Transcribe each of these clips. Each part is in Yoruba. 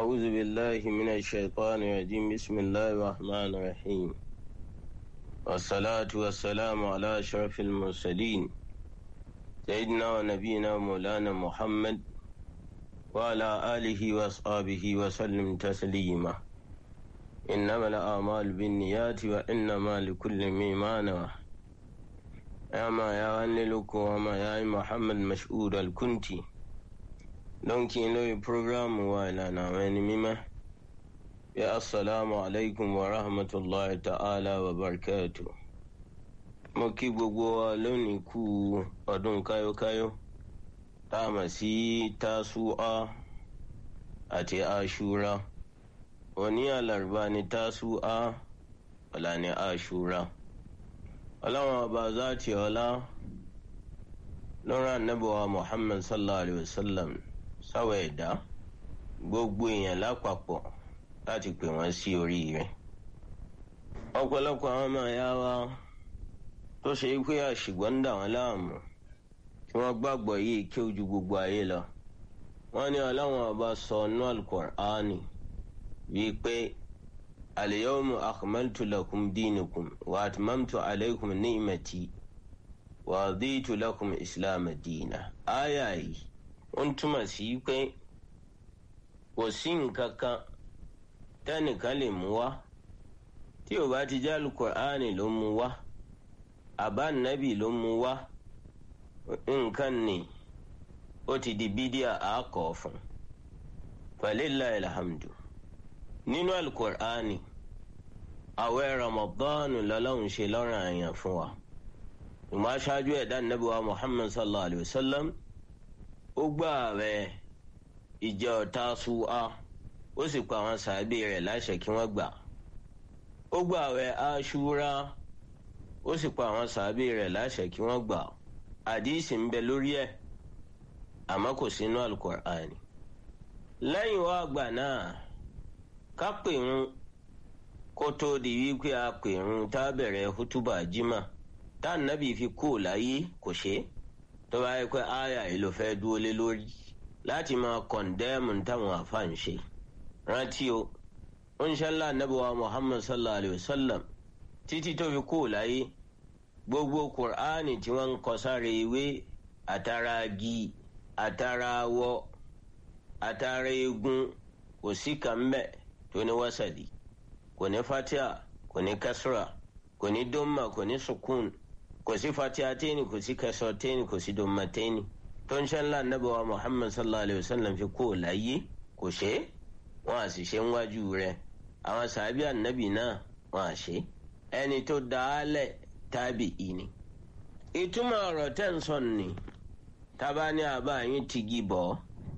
أعوذ بالله من الشيطان الرجيم بسم الله الرحمن الرحيم والصلاة والسلام على أشرف المرسلين سيدنا ونبينا مولانا محمد وعلى آله وأصحابه وسلم تسليما إنما الأعمال بالنيات وإنما لكل ما نوى أما يا ونلك وما يا محمد مشهود الكنتي don kí n lórí programu wa ìlànà àwọn ẹni mímọ́ bí asalaamu alaykum wa rahmatulahi ta'ala wa barakatu. mo kí gbogbo wa lónìí kú ọdún káyókáyó tá a mọ̀ sí tásúà àti aṣúra òní àlàrúbá ni tásúà ọ̀la ni aṣúra ọlọ́run ọba záàtì ọlá lọ́rọ̀ anábọ̀wá muhammad sallallahu alayhi wa sallam sáwọ ẹ̀dá gbogbo èèyàn lápapọ̀ láti pè wọ́n sí oríire. ọ̀pọ̀lọpọ̀ àwọn ọmọ ẹ̀yà wa tó ṣe pé àṣìgbọ́n ń dà wọ́n láàmú tí wọ́n gbàgbọ́ yìí kí ojú gbogbo ayé lọ. wọ́n ní ọlọ́wọ́n ọba sọ nú alukur'ani wípé al-yawma akmaltu lakum dinakum wa atmamtu alaykum ni'mati wa raditu lakum islam dina. áyà yìí ó ń túmọ̀ sí pé kò sí nǹkan kan tẹ́nìkan lè mú wá tí ò bá ti jẹ́ alukur'ani ló mú wá àbá nàbì ló mú wá nǹkan ni ó ti di bídíà àákọ́ fún falillahi alhamdu nínú alukur'ani àwẹ̀ ramadanu lọ́lọ́run ṣe lọ́rùn àyàn fún wa ìmọ̀ aṣáájú ẹ̀dá nàbì wa muhammad sallallahu alayhi wa sallam ó gbà rẹ ìjọ Tásúà ó sì pa àwọn sàábì rẹ̀ láṣẹ kí wọ́n gbà ó gbà rẹ Àṣúrà ó sì pa àwọn sàábì rẹ̀ láṣẹ kí wọ́n gbà àdìsí ń bẹ lórí ẹ̀ àmọ́ kò sínú alukur'ani lẹ́yìn wá àgbà náà ká pèrún kó tó di wípé a pèrún tá a bẹ̀rẹ̀ hútùbà jimá tá a nàbì fi kú láyé kò ṣe é tó bá yẹ pé àyà yìí ló fẹ́ dúró lé lórí láti máa kọ̀ǹdẹ́mù táwọn àfáàn ṣe rántí o ń ṣẹlá nàbẹ̀wá muhammad sallallahu alayhi wa sallam títí tó fi kú láyé gbogbo kùránì tí wọ́n ń kọ sáré ìwé àtàrà agi àtàrà awọ àtàrà egun kò sí kan bẹ́ẹ̀ tó ní wásàdì kò ní fatia kò ní kasra kò ní dọ́mà kò ní sukun kò sí fatiyateni kò sí kasọteni kò sí dọmmateni tó ń ṣẹlá nàbẹwà muhammad sallallahu alayhi wa sallam fi kó láyé kò ṣe wọn à sì ṣe ń wájú rẹ̀ àwọn sàbí ànábì náà wọn à ṣe ẹni tó dáálẹ̀ tábì ìní. ìtumọ̀ ọ̀rọ̀ tẹ́ ń sọ ni tábà ní àbá yín ti gí bọ̀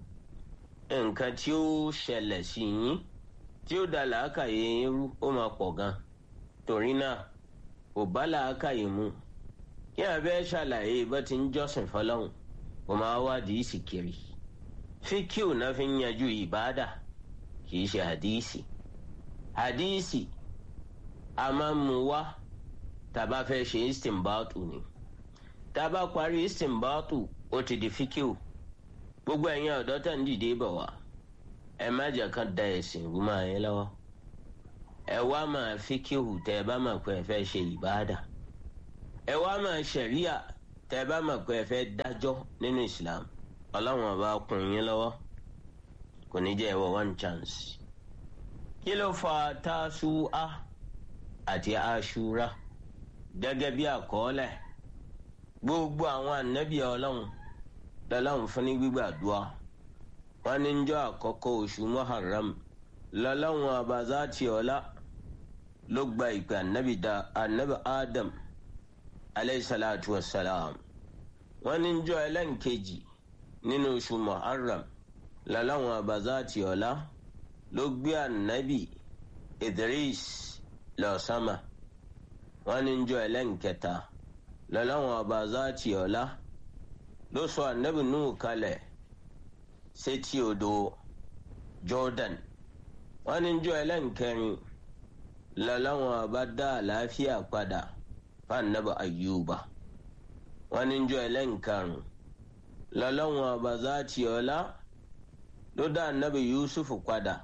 nǹkan tí ó ṣẹlẹ̀ sí yín tí ó da làákàyè yín rú ó máa pọ̀ gan torí náà ò bá làákàyè mu kí abẹ́ ṣàlàyé bó ti ń jọ́sìn fọlọ́hún kò máa wádìí ìsìkiri fíkíù náà fi ń yanjú ìbáàdà kì í ṣe hadíìsì hadíìsì a máa ń mu wá tàbá fẹ́ ṣe istinbatu ni tàbá parí istinbatu ó ti di fíkíù gbogbo ẹ̀yin ọ̀dọ́ tẹ̀ ń dìde bọ̀ wá ẹ má jẹ́ kán da ẹ̀sìn rú máa yẹn lọ́wọ́ ẹ wá máa fíkíù tẹ́ ẹ bá máa pẹ́ ẹ fẹ́ ṣe ìbáàdà ẹ wá máa ṣẹ̀ríà tẹ́ ẹ bá mọ̀ pé ẹ fẹ́ dájọ́ nínú Islam ọlọ́run ọba kún yín lọ́wọ́ kò ní jẹ́ ẹ̀wọ̀ one chance. kí ló fa Tásúà àti Àṣúrà gẹ́gẹ́ bí àkọọ́lẹ̀ gbogbo àwọn ànábì ọlọ́run lọ́lọ́run fún ní gbígbàdúrà wọn ní njọ́ àkọ́kọ́ oṣù Muharram lọ́lọ́run ọba zati ọlá ló gba ìpè ànábì Adam aleyhisalatu wasalam wọn ní njọ́ ẹlẹ́nkejì nínú oṣù muharram lọ́lọ́wọ́n abazati ọ̀la ló gbé ànábì idris lọ sámà wọn ní njọ́ ẹlẹ́nkẹta lọ́lọ́wọ́n abazati ọ̀la ló sọ ànábì nùú kalẹ̀ sétí odò jordan wọn ní njọ́ ẹlẹ́nkẹrin lọ́lọ́wọ́n abadá àlàáfíà padà fanabi ayuba wọn ní njọ ẹlẹ́nkarùn lọ́lọ́wọ́n ọba zati ọlá ló dá anabi yusuf padà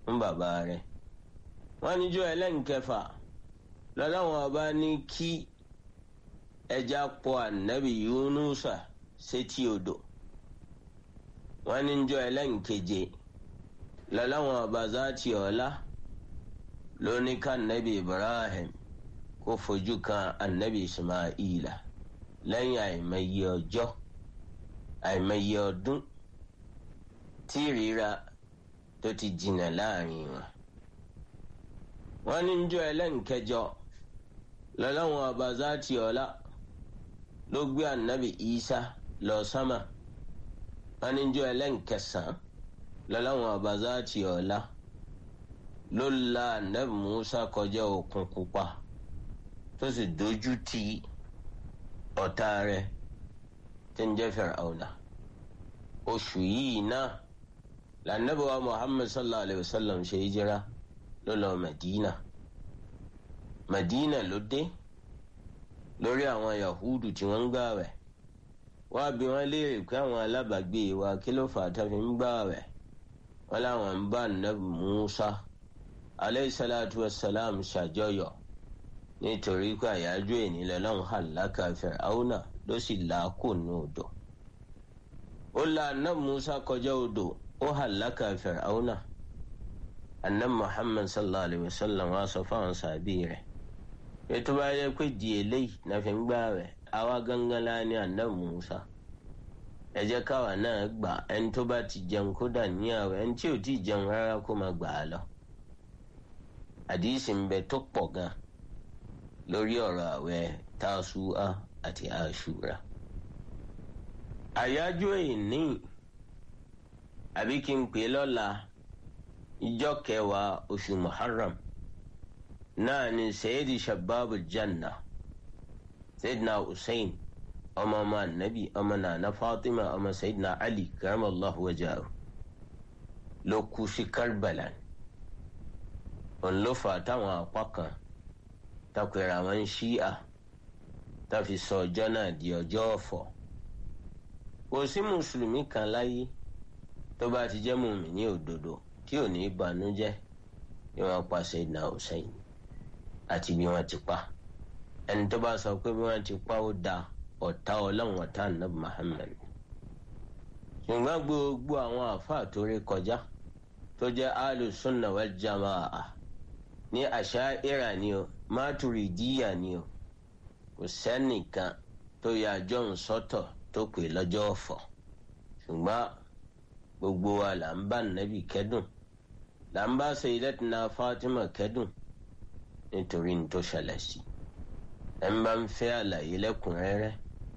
fún bàbá rẹ̀ wọ́n níjọ́ ẹlẹ́nkẹfà lọ́lọ́wọ́n ọba ní kí ẹja pọ̀ ànábì Yunusa sétí odò wọ́n níjọ́ ẹlẹ́nkeje lọ́lọ́wọ́n ọba zati ọ̀la ló ní ká ànábì Ibrahim kó fojú kan ànábì Ismaila lẹ́yìn àìmọye ọjọ́ àìmọye ọdún tí ìríra tó ti jìnnà láàrin wọn. wọ́n ní njọ́ ẹlẹ́nkẹjọ lọ́lọ́wọ́n ọba zati ọ̀la ló gbé ànábì Isa lọ sámà wọ́n ní njọ́ ẹlẹ́nkẹsàn lọ́lọ́wọ́n ọba zati ọ̀la ló la ànábì Musa kọjá òkun pupa tó sì dojú ti ọ̀tá rẹ̀ tí ń jẹ́ Fir'auna oṣù yìí náà lànàbí wa Muhammad sallallahu alayhi wa sallam ṣe hijira ló lọ Madina Madina ló dé lórí àwọn Yahudu tí wọ́n ń gbààwẹ̀ wá bí wọ́n léèrè pé àwọn alábàágbé wa kí ló fà á tó fi ń gbààwẹ̀ wọ́n láwọn ń bá nàbì Musa alayhi salatu wa salam ṣàjọyọ̀ nítorí pé àyájọ́ ènìyàn lọ́hùn hàlákà Fir'auna ló sì làákò ní odò ó la anab Musa kọjá odò ó hàlákà Fir'auna anab Muhammad sallallahu alayhi wa sallam wa sọ fáwọn sàbí rẹ̀ ètò bá yẹ pé di eléyìí náà fi ń gbà rẹ̀ àwa gangan la ní anab Musa ẹ jẹ́ káwa náà gbà ẹni tó bá ti jẹun kó dà níyàwó ẹni tí ò tí ì jẹun rárá kó máa gbà á lọ àdìsí ń bẹ tó pọ̀ gan lórí ọ̀rọ̀ àwẹ̀ tásúà àti àṣúra. àyájọ́ ìní àbí kí n pè lọ́la ìjọ kẹwàá oṣù muharram náà ni sayidi shababu janna sayidina hussein ọmọ ọmọ anabi ọmọ nana fatima ọmọ sayidina ali karamallahu wajahu ló kú sí karbala òun ló fà táwọn apá kan takwara àwọn ṣíà tá fi sọ ọjọ́ náà di ọjọ́ ọ̀fọ̀ kò sí mùsùlùmí kan láyé tó bá ti jẹ́ mùmíní òdodo tí ò ní banújẹ́ bí wọ́n pa Sayyidina Hussein àti bí wọ́n ti pa ẹni tó bá sọ pé bí wọ́n ti pa ó da ọ̀tá ọlọ́run ọ̀tá nàbì Muhammad ṣùgbọ́n gbogbo àwọn àfáà tó rí kọjá tó jẹ́ alùsùnà wal jamaa ní àṣàírà ni o mátùrìdíyà ni o kò sẹ́nìkan tó yà john sọ́tọ̀ tó pè lọ́jọ́ ọ̀fọ̀ ṣùgbọ́n gbogbo wa là ń bá nàbì kẹ́dùn là ń bá Sayyidatina Fatima kẹ́dùn nítorí ní tó ṣẹlẹ̀ sí ẹ̀ ń bá ń fẹ́ àlàyé lẹ́kùnrẹ́rẹ́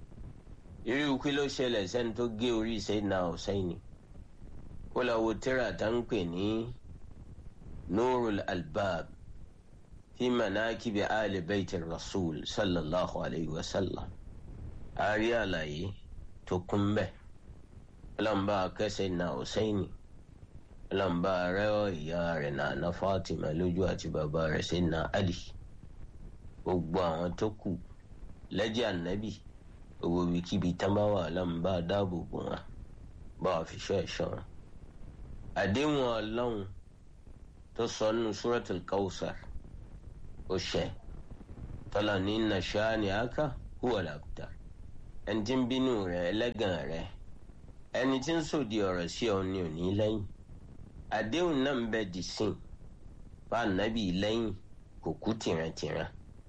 irú kí ló ṣẹlẹ̀ sẹ́ni tó gé orí Sayyidina Hussein kó lọ wo tírà tá ń pè ní Nurul Albab في مناكب آل بيت الرسول صلى الله عليه وسلم أريا لاي تكمبه لمبا كسينا حسيني لمبا ريو يارنا نفاطمة لجوة بابا رسينا علي gbogbo àwọn tó kù lẹ́jẹ̀ ànábì owó ibikíbi tán bá wà lọ́nba dáàbò bò wọn bá wà fi ṣọ́ ẹ̀ṣọ́ wọn. àdéhùn ọlọ́run tó sọ nínú Suratul Kawthar ó ṣẹ tọ́lá ní nàṣàní àká huwa al-abtar ẹni tí ń bínú rẹ ẹlẹ́gàn rẹ ẹni tí ń sòdì ọ̀rọ̀ sí ọ ní òní lẹ́yìn àdéhùn náà ń bẹ dì sí bá ànábì lẹ́yìn kò kú tìrantìran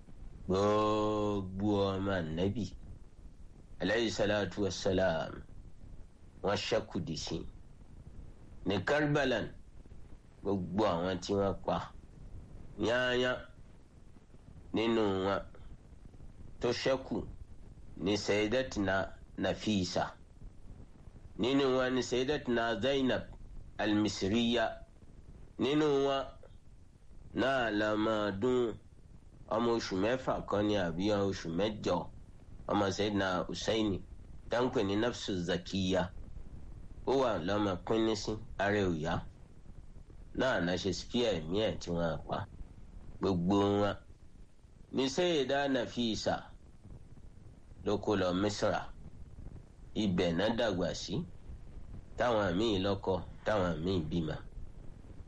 gbogbo ọmọ ànábì alayhi salatu wa salam wọ́n ṣẹ́kù dì sí ní Karbalan gbogbo àwọn tí wọ́n pa yáyá nínú wọn tó ṣẹ́kù ní sayyidatina nafisa nínú wọn ní sayyidatina zainab almisiriya nínú wọn náà la máa dún ọmọ oṣù mẹ́fà kan ní àbí oṣù mẹ́jọ ọmọ sayyidina husaini dáńpẹ ní nafsu zakiya ó wà lọ́mọ pínísí ara òyà náà náà ṣe spíà ẹ̀mí ẹ̀ tí wọ́n pa gbogbo wọn ní Sayyida Nafisa ló kó lọ Misra ibẹ̀ náà dàgbà sí táwọn míì lọ́kọ táwọn míì bímọ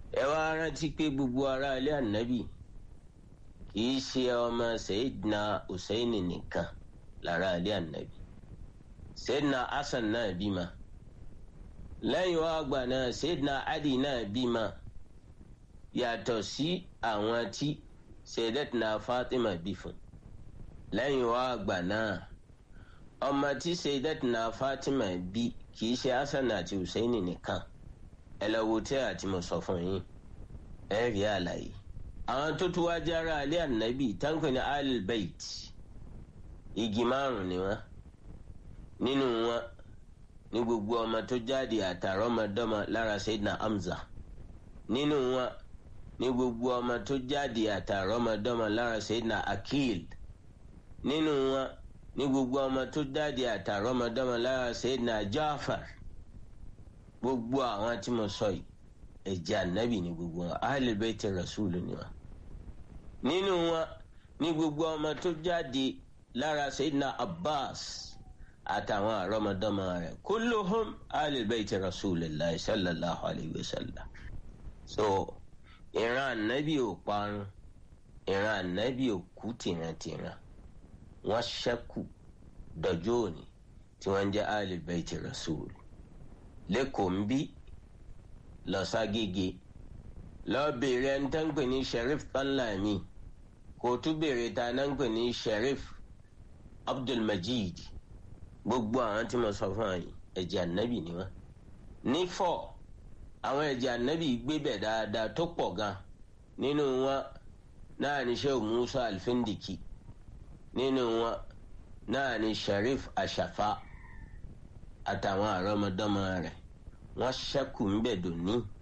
ẹ wá rántí pé gbogbo ará ilé ànábì kìí ṣe ọmọ sayidina hussein nìkan lára ilé ànábì sayidina hasan náà bímọ lẹ́yìn wá àgbà náà sayidina ali náà bímọ yàtọ̀ sí àwọn tí sayidatina fatima bí fún lẹ́yìn wá àgbà náà ọmọ tí sayidatina fatima bí kìí ṣe hasan àti hussein nìkan ẹ lọ wo tí àti mo sọ fún yín ẹ rí àlàyé àwọn tó tún wáá jára alẹ́ ànábì táǹkì ní alibait igi márùn ni wọn nínú wọn ní gbogbo ọmọ tó jáde àtàrọmọdọ́mọ lára Sayyidina Hamza nínú wọn ní gbogbo ọmọ tó jáde àtàrọmọdọ́mọ lára Sayyidina Akil nínú wọn ní gbogbo ọmọ tó jáde àtàrọmọdọ́mọ lára Sayyidina Jafar gbogbo àwọn tí mo sọ yìí ẹ̀jẹ̀ ànábì ní gbogbo wọn Ahlul Bayti Rasulu ni wọn nínú wọn ní gbogbo ọmọ tó jáde lára Sayyidina Abbas àtàwọn àrọmọdọ́mọ rẹ̀ kulluhum Ahlul Bayti Rasulillahi sallallahu alayhi wa sallam so ìran ànábì ò parun ìran ànábì ò kú tìrantìran wọ́n ṣẹ́kù dọjọ́ òní tí wọ́n ń jẹ́ Ahlul Bayti Rasul lẹ́kọ̀ọ́ ń bí lọ́sàgége lọ́ọ́ béèrè ẹni tó ń pè ní Sheriff Danlami kò tún béèrè ta náà ń pè ní Sheriff Abdulmajid gbogbo àwọn tí mo sọ fún yín ẹ̀jẹ̀ ànábì ni wọ́n nífọ̀ àwọn ẹ̀jẹ̀ ànábì gbébẹ̀ dáadáa tó pọ̀ gan nínú wọn náà ní Sheikh Musa Alfindiki nínú wọn náà ní Sheriff Ashafa àtàwọn àrọmọdọ́mọ rẹ̀ wọ́n ṣẹ́kù ń bẹ̀ dòní